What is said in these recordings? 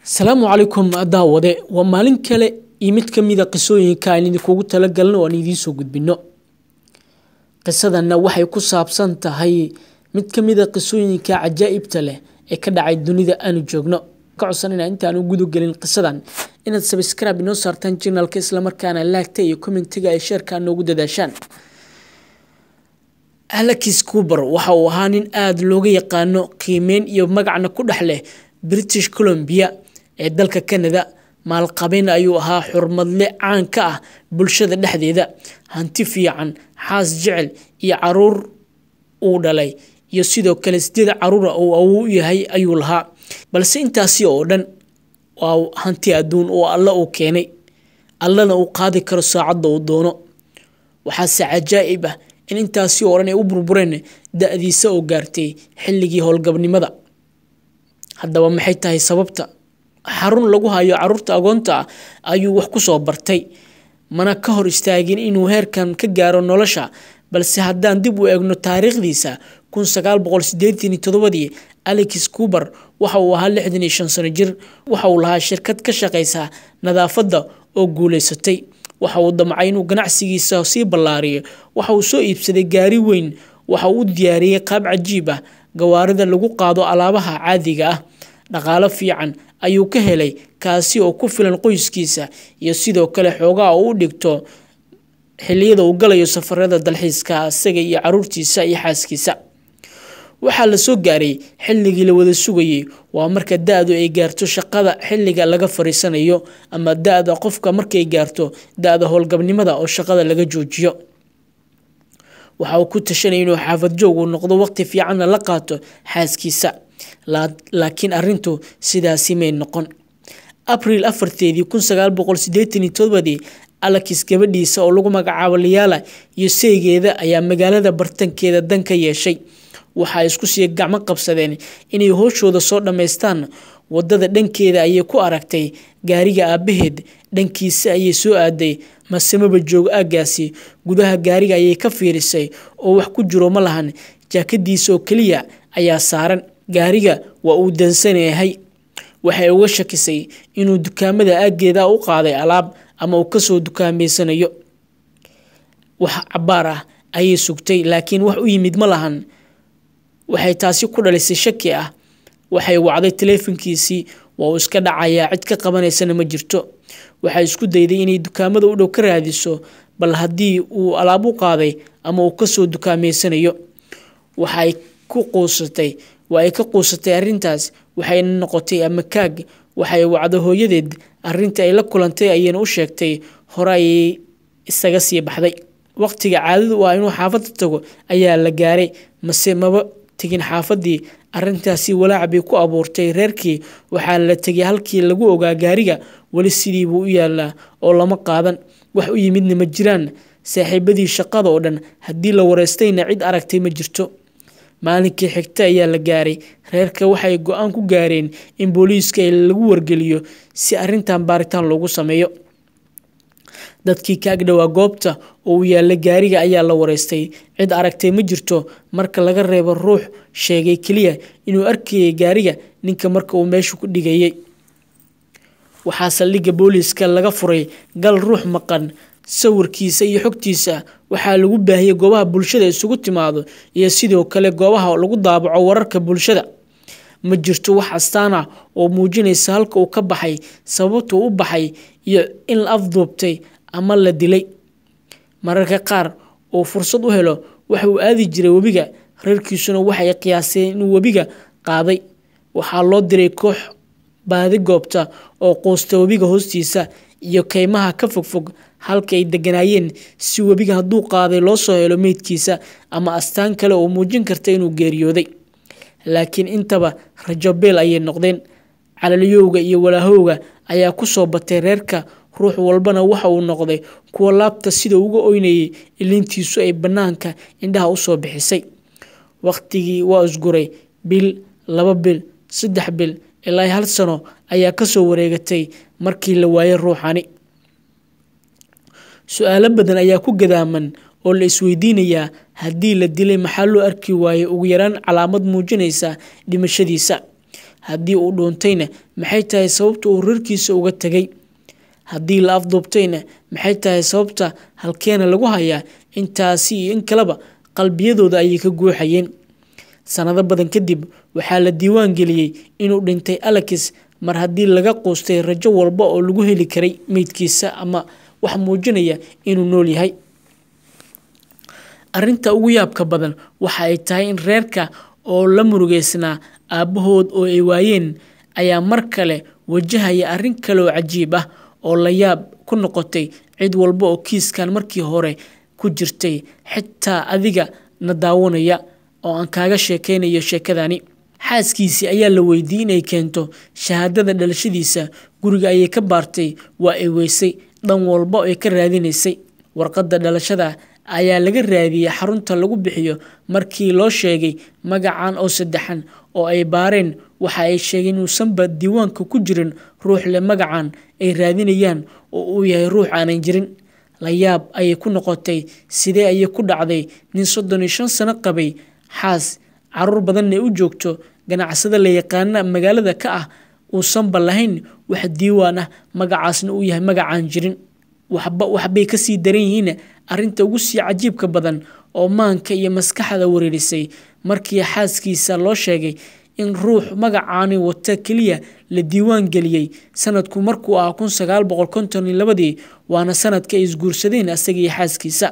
asalaamu calaykum daawade waa maalin kale iyo mid ka mida qisooyinka aan idinkugu talagalno oo aan idiinsoo gudbino qisadanna waxay ku saabsan tahay mid ka mida qisooyinka cajaa'ibta leh ee ka dhacay dunida aanu joogno ka codsanayna intaanu gudagelin qisadan inaad sabscribe inoo saartaan janalka islamarkaana laagta iyo commentiga ay sheerka noogu dadaashaan alakis cuber waxa uu ahaa nin aada looga yaqaano qiimeyn iyo magacna ku dhex leh british columbia ee dalka canada maalqabeyn ayuu ahaa xurmadle caan ka ah bulshada dhexdeeda hanti fiican xaas jecel iyo caruur uu dhalay iyo sidoo kale sideed caruura uu awow u yahay ayuu lahaa balse intaasi oo dhan waa hanti adduun oo alla uu keenay allana uu qaadi karo saacadda uu doono waxaase cajaa'ib ah in intaasi oo dhan ay u burbureen da-diisa oo gaartay xilligii howlgabnimada haddaba maxay tahay sababta xarun lagu hayo caruurta agoonta ah ayuu wax ku soo bartay mana ka hor istaagin inuu heerkan ka gaaro nolosha balse haddaan dib u eegno taariikhdiisa kun sagaal boqol sideetan iyo todobadii alex cuber waxa uu ahaa lixdan iyo shan sano jir waxa uu lahaa shirkad ka shaqaysa nadaafadda oo guulaysatay waxa uu damcay inuu ganacsigiisa sii ballaariyo waxa uu soo iibsaday gaari weyn waxa uu u diyaariyey qaab cajiib ah gawaarida lagu qaado alaabaha caadiga ah dhaqaalo fiican ayuu ka helay kaasi oo ku filan qoyskiisa iyo sidoo kale xoogaa oo u dhigto xiliyada uu galayo safarada dalxiiska isaga iyo caruurtiisa iyo xaaskiisa waxaa la soo gaaray xilligii la wada sugayay waa marka da-du ay gaarto shaqada xilliga laga fariisanayo ama da-da qofka markay gaarto da-da howlgabnimada oo shaqada laga joojiyo waxa uu ku tashanaya inuu xaafad joog uu noqdo waqti fiicanna la qaato xaaskiisa laakiin arintu sidaasi may noqon abril afarteedii kun sagaal boqol sideetan iyo todobadii alakis gabadhiisa oo lagu magacaabo liyaala iyo seygeeda ayaa magaalada bartankeeda dan ka yeeshay waxaa isku sii gacmo qabsadeen inay hooshooda soo dhammaystaan wadada dhankeeda ayay ku aragtay gaariga aabaheed dhankiisa ayay soo aaday masemaba joogo aaggaasi gudaha gaariga ayay ka fiirisay oo wax ku jiro ma lahan jaakadiisa oo keliya ayaa saaran gaariga waa uu dansanayahay waxay uga shakisay inuu dukaamada aaggeeda u qaaday alaab ama uu kasoo dukaameysanayo wax cabaar ah ayay sugtay laakiin wax u yimid ma lahan waxay taasi ku dhalisay shaki ah waxay wacday taleefonkiisii waa uu iska dhacayaa cid ka qabanaysana ma jirto waxay isku dayday inay dukaamada u dhow ka raadiso bal haddii uu alaab u qaaday ama uu kasoo dukaameysanayo waxay ku quusatay waa ay ka quusatay arrintaas waxayna noqotay amakaag waxay wacdo hooyadeed arrinta ay la kulantay ayayna u sheegtay hore ayay isaga sii baxday waqtiga caadadu ah inuu xaafadda tago ayaa la gaaray mase maba tegin xaafadii arintaasi walaac bay ku abuurtay reerkii waxaa la tegay halkii lagu ogaa gaariga weli sidii buu u yaalaa oo lama qaadan wax u yimidna ma jiraan saaxiibadii shaqada oo dhan haddii la wareystayna cid aragtay ma jirto maalinkii xigta ayaa la gaaray reerka waxay go-aan ku gaareen in booliiska lagu wargeliyo si arintan baaritaan loogu sameeyo dadkii ka agdhowaa goobta oo uu yaalla gaariga ayaa la wareystay cid aragtay ma jirto marka laga reebo ruux sheegay keliya inuu arkayay gaariga ninka marka uu meesha ku dhigayay waxaa saldhigga booliiska laga furay gal ruux maqan sawirkiisa iyo xogtiisa waxaa lagu baahiyey goobaha bulshada isugu timaado iyo sidoo kale goobaha lagu daabaco wararka bulshada ma jirto wax astaan ah oo muujinaysa halka uu ka baxay sababtuu u baxay iyo in la afduubtay ama la dilay mararka qaar uu fursad u helo waxa uu aadi jiray webiga reerkiisuna waxay qiyaaseen inuu webiga qaaday waxaa loo diray koox baadi goobta oo quusta webiga hoostiisa iyo kaymaha ka fogfog halka ay deganaayeen si webiga hadduu qaaday loo soo helo meydkiisa ama astaan kale oo muujin karta inuu geeriyooday laakiin intaba rajobeel ayay noqdeen calalyowga iyo walaahowga ayaa kusoo batay reerka ruux walbana waxa uu noqday kuwa laabta sida uga oynayay ilintiisu ay bannaanka indhaha usoo bixisay waqtigii waa isguray bil laba bil saddex bil ilaa hal sano ayaa kasoo wareegatay markii la waayay ruuxani su-aalo badan ayaa ku gadaaman oo la isweydiinayaa haddii la dilay maxaa loo arki waayey ugu yaraan calaamad muujinaysa dhimashadiisa haddii uu dhuuntayna maxay tahay sababta uu reerkiisa uga tegay haddii la afduubtayna maxay tahay sababta halkeena lagu hayaa intaasi iyo in kaleba qalbiyadooda ayay ka guuxayeen sanado badan kadib waxaa la diiwaan geliyey inuu dhintay alexis mar haddii laga quustay rajo walba oo lagu heli karay meydkiisa ama wax muujinaya inuu nool yahay arrinta ugu yaabka badan waxa ay tahay in reerka oo la murugeysnaa aabbahood oo ay waayeen ayaa mar kale wajahaya arrin kale oo cajiib ah oo la yaab ku noqotay cid walba oo kiiskan markii hore ku jirtay xitaa adiga na daawanaya oo aan kaaga sheekaynayo sheekadani xaaskiisii ayaa la weydiiyey inay keento shahaadada dhalashadiisa guriga ayay ka baartay waa ay weysay dhan walba oo ay ka raadinaysay warqadda dhalashada ayaa laga raadiyey xarunta lagu bixiyo markii loo sheegay magacan oo saddexan oo ay baareen waxa ay sheegeen inuusanba diiwaanka ku jirin ruux leh magacan ay raadinayaan oo uu yahay ruux aanan jirin la yaab ayay ku noqotay sidee ayay ku dhacday nin soddon iyo shan sano qabay xaas caruur badanna ay u joogto ganacsada la yaqaana magaalada ka ah uusanba lahayn wax diiwaan ah magacaasna uu yahay magacaan jirin waxba waxbay kasii daran yihiin arrinta ugu sii cajiibka badan oo maanka iyo maskaxda wareerisay markii xaaskiisa loo sheegay in ruux magacaani wata keliya la diiwaan geliyey sanadku markuu ahaa kun sagaal boqol konton iyo labadii waana sanadka ay isguursadeen asaga iyo xaaskiisa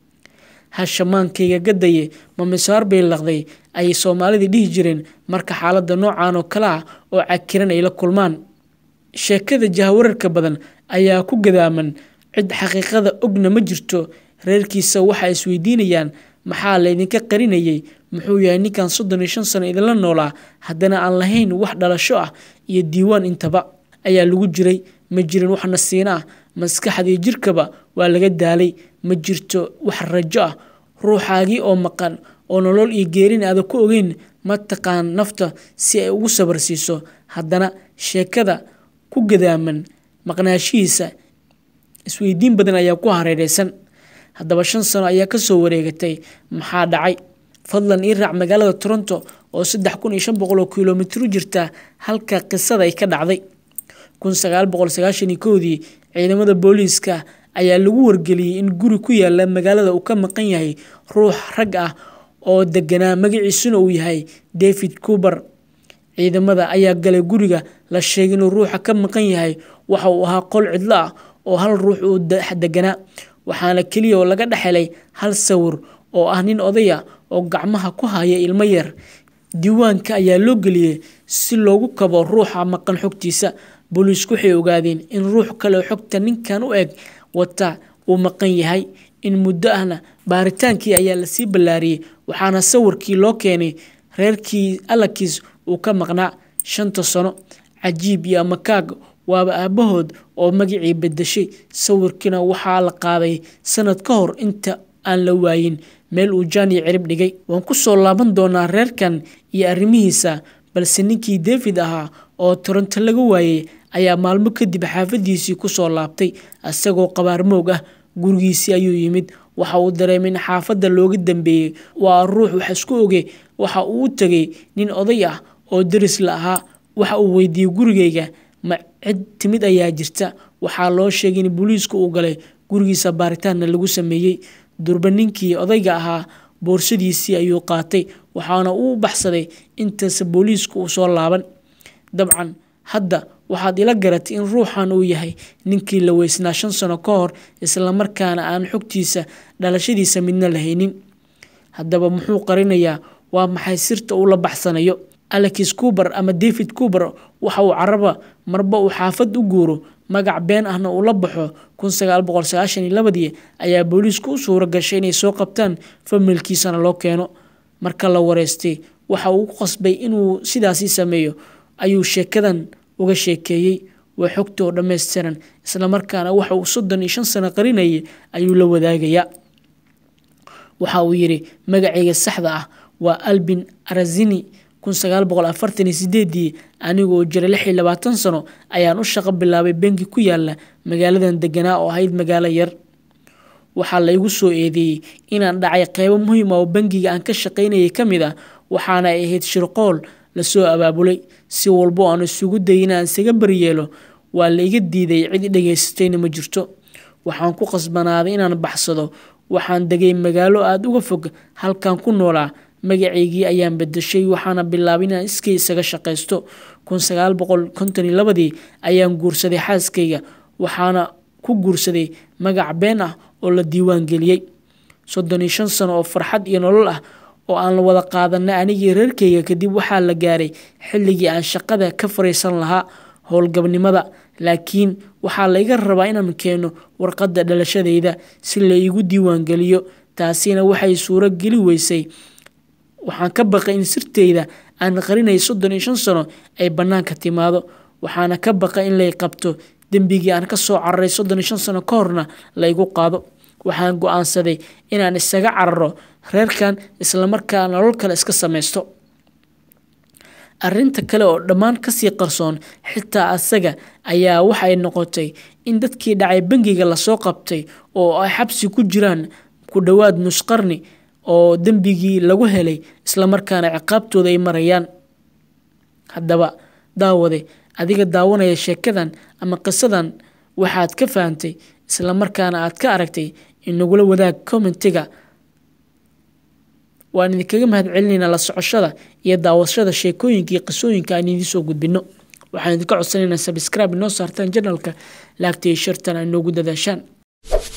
hashamaankayga gadaye mamisaar bay laqday ayay soomaalida dhihi jireen marka xaaladda noocan oo kale ah oo cakiran ay la kulmaan sheekada jahawararka badan ayaa ku gadaaman cid xaqiiqada ogna ma jirto reerkiisa waxaa isweydiinayaan maxaa laydinka qarinayay muxuu yahay ninkan soddon iyo shan sano idinla noolaa haddana aan lahayn wax dhalasho ah iyo diiwaan intaba ayaa lagu jiray ma jirin wax nasiino ah maskaxdii jirkaba waa laga daalay ma jirto wax rajo ah ruuxaagii oo maqan oo nolol iyo geerin aada ku ogeyn ma taqaan nafta si ay ugu sabar siiso haddana sheekada ku gadaaman maqnaashihiisa isweydiin badan ayaa ku hareereysan haddaba shan sano ayaa kasoo wareegatay maxaa dhacay fadlan ii raac magaalada toronto oo saddex kun iyo shan boqol oo kilomitr u jirta halka qisada ay ka dhacday kun sagaal boqol sagaashan iyo kowdii ciidamada booliiska ayaa lagu wargeliyey in guri ku yaala magaalada uu ka maqan yahay ruux rag ah oo deganaa magaciisuna uu yahay david cuber ciidamada ayaa galay guriga la sheegay inuu ruuxa ka maqan yahay waxa uu ahaa qol cidlo ah oo hal ruux uu deganaa waxaana keliya oo laga dhexelay hal sawir oo ah nin odaya oo gacmaha ku haya ilmo yar diiwaanka ayaa loo geliyey si loogu kabo ruuxa maqan xogtiisa booliisku waxay ogaadeen in ruux kale xogta ninkan u eg wata uu maqan yahay in muddo ahna baaritaankii ayaa lasii ballaariyey waxaana sawirkii loo keenay reerkii alakis uu ka maqnaa shanta sano cajiib iyo amakaag waaba aabahood oo magacii bedeshay sawirkiina waxaa la qaaday sanad ka hor inta aan la waayin meel uu jaaniyo cirib dhigay waan ku soo laaban doonaa reerkan iyo arrimihiisa balse ninkii david ahaa oo toronto laga waayey ayaa maalmo kadib xaafadiisii kusoo laabtay isagoo qabaarmoog ah gurigiisii ayuu yimid waxa uu dareemay in xaafadda looga dambeeyey waa ruux wax isku oge waxa uu u tegay nin oday ah oo deris la ahaa waxa uu weydiiyey gurigayga ma cid timid ayaa jirta waxaa loo sheegay in booliisku uu galay gurigiisa baaritaanna lagu sameeyey durba ninkii odayga ahaa boorsadiisii ayuu qaatay waxaana uu baxsaday intaase booliisku uu soo laaban dabcan hadda waxaad ila garatay in ruuxan uu yahay ninkii la weysnaa shan sano ka hor islamarkaana aan xogtiisa dhalashadiisa midna lahaynin haddaba muxuu qarinayaa waa maxay sirta uu la baxsanayo alexis cuber ama david cuber waxa uu caraba marba uu xaafad u guuro magac been ahna uu la baxo kun sagaal boqol sagaashan iyo labadii ayaa booliisku u suuro gashay inay soo qabtaan familkiisana loo keeno marka la wareystay waxa uu ku qasbay inuu sidaasi sameeyo ayuu sheekadan uga sheekeeyey waa xogta oo dhammaystiran islamarkaana waxa uu soddon iyo shan sano qarinayay ayuu la wadaagayaa waxa uu yidhi magacayga saxda ah waa albin arazini kun sagaal boqol afartan iyo sideedii anigoo jira lix iyo labaatan sano ayaan u shaqo bilaabay bengi ku yaala magaaladan deganaa oo ahayd magaalo yar waxaa la igu soo eedeeyey inaan dhacay qeybo muhiim ah oo bangiga aan ka shaqaynayay ka mid ah waxaana ay ahayd shirqool lasoo abaabulay si walbo aan isugu day inaan isaga baryeelo waa la iga diiday cid dhegaysatayna ma jirto waxaan ku qasbanaaday inaan baxsado waxaan degay magaalo aada uga fog halkan ku noolaa magacaygii ayaan bedeshay waxaana bilaabay inaan iskay isaga shaqaysto kun sagaal boqol konton iyo labadii ayaan guursaday xaaskayga waxaana ku guursaday magac been ah oo la diiwaan geliyey soddon iyo shan sano oo farxad iyo nolol ah oo aan la wada qaadanay anigii reerkayga kadib waxaa la gaaray xilligii aan shaqada ka fariisan lahaa howlgabnimada laakiin waxaa layga rabaa inaan keeno warqadda dhalashadayda si la iigu diiwaangeliyo taasina waxay suuro geli weysay waxaan ka baqay in sirteyda aan qarinay soddon iyo shan sano ay bannaanka timaado waxaana ka baqay in lay qabto dembigii aan ka soo cararay soddon iyo shan sano ka horna laygu qaado waxaan go-aansaday inaan isaga cararo reerkan islamarkaa nolol kale iska samaysto arrinta kale oo dhammaan kasii qarsoon xitaa asaga ayaa waxay noqotay in dadkii dhacay bangiga lasoo qabtay oo ay xabsi ku jiraan ku dhowaad nusqarni oo dembigii lagu helay islamarkaana ciqaabtooda ay marayaan haddaba daawade adiga daawanaya sheekadan ama qisadan waxaad ka fahantay islamarkaana aad ka aragtay inagula wadaag commentiga waan idinkaga mahad celinaynaa la socoshada iyo daawashada sheekooyinka iyo qisooyinka aan idiin soo gudbino waxaan idinka codsanaynaa sabscribe inoo saartaan janalka laagtaiyo shartan ay noogu dadaashaan